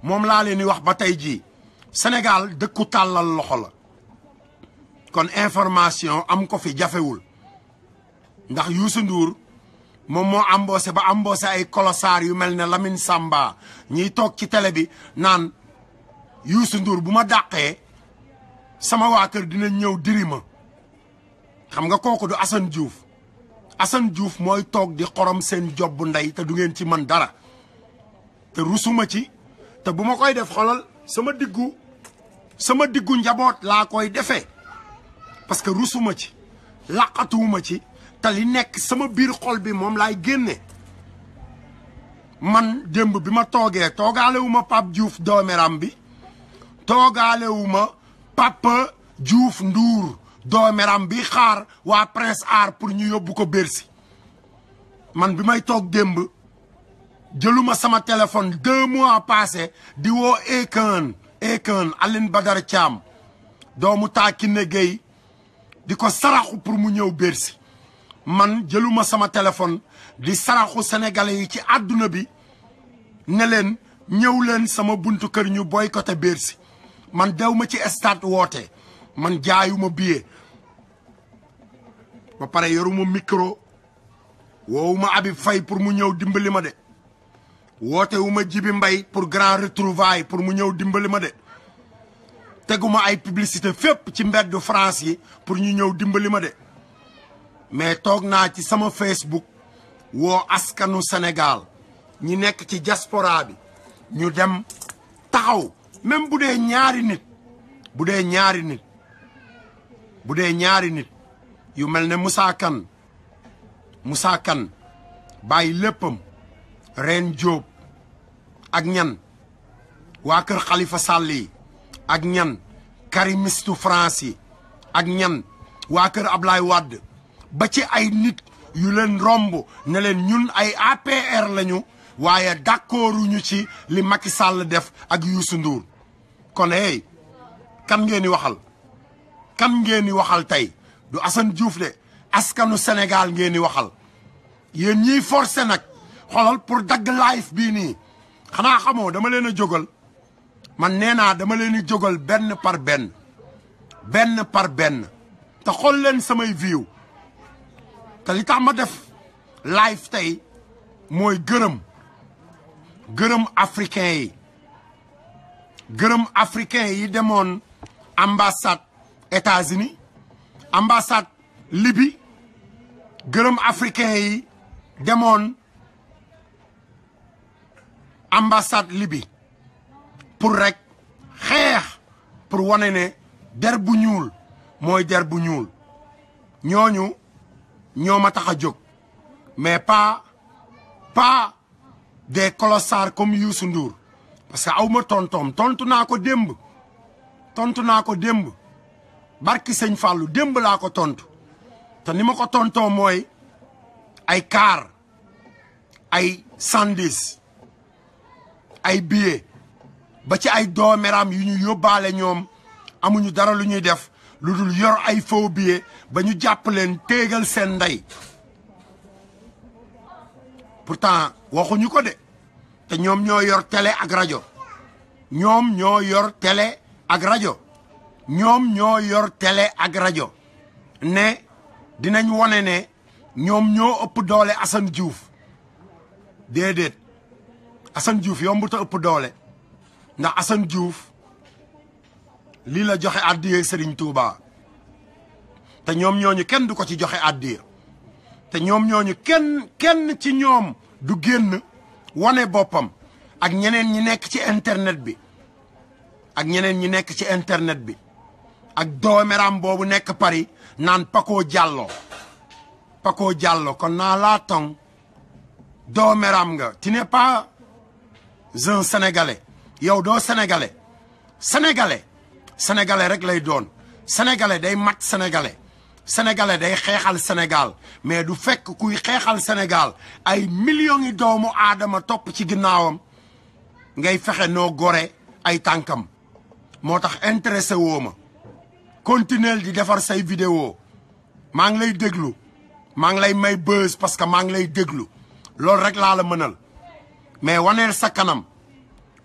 moom laa leen di wax ba tey jii Sénégal dëkku tàllal loxo la kon information am ko fi jafewul ndax Youssou Ndour moom moo embauché ba embauché ay colossar yu mel ne Lamine Samba ñiy toog ci télé bi naan Youssou Ndour bu ma dàqee sama waa kër dina ñëw diri ma xam nga kooku du Assane Diouf Assane Diouf mooy toog di xorom seen job bu ndey te du ngeen ci mën dara te rusuma ci te bu ma koy def xolal sama diggu sama diggu njaboot laa koy defee parce que rusuma ci laqatuwuma ci te li nekk sama biir xol bi moom laay génne man démb bi ma toogee toogaalewu ma Pape Diouf doomeram bi toogaalewu ma Papa Diouf Ndour doomeram bi xaar waa Prince Art pour ñu yóbbu ko Bercy man bi may toog démb jëluma sama téléphone deux mois passé di woo Akon Akon Aline Badara Thiam doomu Takine Gueye di ko saraxu pour mu ñëw Bercy man jëluma sama téléphone di saraxu sénégalais yi ci àdduna bi ne leen ñëw leen sama buntu kër ñu boycotté Bercy man dew ma ci stade woote man jaayuma billet ba pare yoruma micro woowuma Habib Faye pour mu ñëw dimbali ma de woote wu ma Jibi Mbay pour grand retrouvaille pour mu ñëw dimbali ma de teguma ay publicité fépp ci mbeddu France yi pour ñu ñëw dimbali ma de mais toog naa ci sama Facebook woo askanu Sénégal ñi nekk ci diaspora bi ñu dem taxaw même bu dee ñaari nit bu dee ñaari nit bu dee ñaari nit yu mel ne Moussa Kane Moussa Kane bàyyi léppam Ren Diop ak ñan waa kër Khalifa Sall yi ak ñan karimistu France yi ak ñan waa kër Ablaye Wade ba ci ay nit yu leen romb ne leen ñun ay APR lañu waaye d'accorduñu ci li Macky Sall def ak Youssou Ndour kon hey kan ngeen di waxal kan ngeen di waxal tey du Assane Diouf de askanu Sénégal ngeen di waxal yéen ñiy forcé nag xoolal pour dagg live bii nii xanaa xamoo dama leen a jógal man nee naa dama leen di jógal benn par benn benn par benn te xool leen samay view te li tax ma def live tey mooy gërëm gërëm africain yi gërëm africain yi demoon ambassade États-Unis ambassade Libye gërëm africain yi demoon ambassade Libye pour rek xeex pour wane ne der bu ñuul mooy der bu ñuul ñooñu ñoo ma tax a jóg mais pas pas des colossars comme Youssou Ndour parce que aw ma tontoom tontu naa ko démb tontu naa ko démb barki sëñ Fallou démb laa ko tontu te ni ma ko tontoo mooy ay car ay sandis ay billet ba ci ay dooméram yu ñu yóbbaale ñoom amuñu dara lu ñuy def lu dul yor ay faux billet ba ñu jàpp leen téegal seen ndey pourtant waxuñu ko de te ñoom ñoo yor télé ak rajo ñoom ñoo yor télé ak rajo ñoom ñoo yor télé ak rajo ne dinañ wone ne ñoom ñoo ëpp doole Assane Diouf déedéet Assane Diouf yombu ta ëpp doole ndax Assane Diouf lii la joxe addiya Serigne Touba te ñoom ñooñu kenn du ko ci joxe addiya te ñoom ñooñu kenn kenn ci ñoom du génn wane boppam ak ñeneen ñi nekk ci internet bi ak ñeneen ñi nekk ci internet bi ak doomeram boobu nekk Paris naan Paco Diallo Paco Diallo kon naa laa tong doomeram nga tu n'es pas un sénégalais yow doo sénégalais sénégalais sénégalais rek lay doon sénégalais day mat sénégalais sénégalais day xeexal Sénégal mais du fekk kuy xeexal Sénégal ay millions yi doomu aadama topp ci ginnaawam ngay fexe noo gore ay tànkam moo tax intéressé woo ma continuel di defar say vidéo maa ngi lay déglu maa ngi lay may buzz parce que maa ngi lay déglu loolu rek laa la mënal mais waneel sa kanam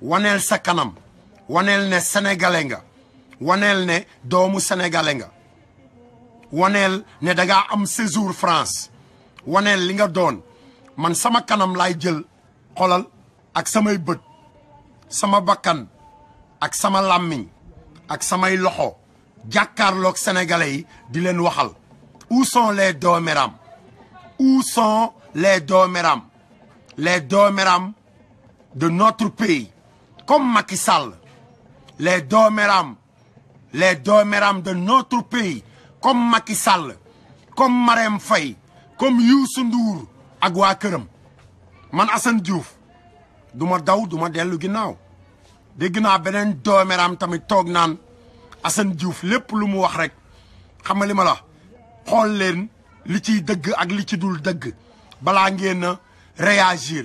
waneel sa kanam waneel ne sénégalais nga waneel ne doomu sénégalais nga waneel ne dangaa am séjour France waneel li nga doon man sama kanam laay jël xolal ak samay bët sama bakkan ak sama làmmiñ ak samay loxo jàkkaarloog sénégalais yi di leen waxal où sont les dooméram où sont les dooméram les dooméram de notre pays comme Macky Sall les dooméram les dooméram de notre pays comme Macky Sall comme Marème Faye comme Youssou Ndour ak waa këram man Assane Diouf du ma daw du ma dellu ginnaaw dégg naa beneen dooméram tamit toog naan Assane Diouf lépp lu mu wax rek xam nga li ma la xool leen li ciy dëgg ak li ci dul dëgg balaa ngeen a réagir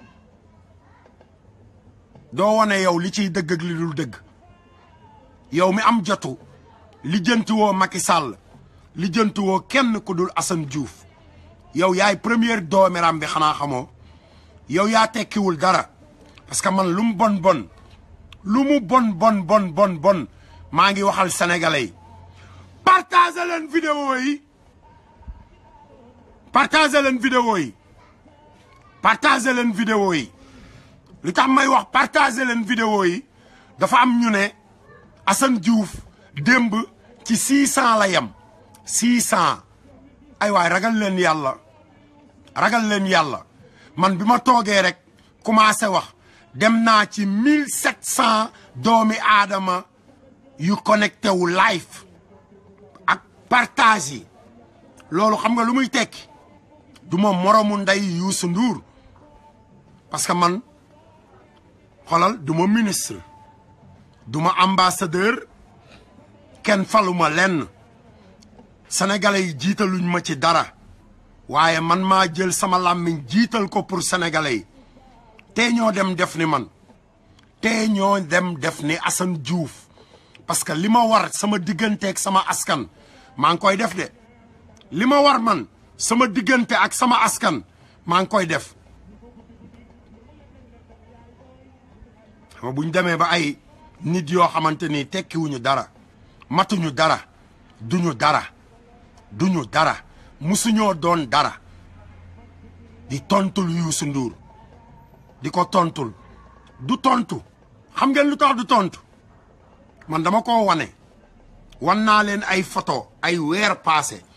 doo wane yow li ciy dëgg ak li dul dëgg yow mi am jotu lijjanti woo Macky Sall lijjanti woo kenn ku dul Assane Diouf yow yaay première dooméram bi xanaa xamoo yow yaa tekkiwul dara parce que man lu mu bon bon lu mu bon bon bon bon bon maa ngi waxal sénégalais yi partagé leen vidéo yi partagé leen vidéo yi partagé leen vidéo yi li tax may wax partagé leen vidéo yi dafa am ñu ne Assane Diouf démb ci 600 la yem 600 ay waay ragal leen yàlla ragal leen yàlla man bi ma toogee rek commencé wax dem naa ci 1700 doomi aadama yu connecté wu live ak partage yi loolu xam nga lu muy tekki du ma moromu ndey Youssou Ndour parce que man xolal du ma ministre du ma ambassadeur kenn faluma lenn sénégalais yi jiitaluñ ma ci dara waaye man maa jël sama làmmiñ jiital ko pour sénégalais yi tey ñoo dem def ni man tey ñoo dem def ni Assane Diouf parce que li ma war sama digganteeg sama askan maa ngi koy def de li ma war man sama diggante ak sama askan maa ngi koy def xam bu ñu demee ba ay nit yoo xamante ni tekkiwuñu dara matuñu dara duñu dara duñu dara musuñoo doon dara di tontul Youssou Ndour di ko tontul du tontu xam ngeen lu tax du tontu man dama ko wane wan naa leen ay photo ay weer passé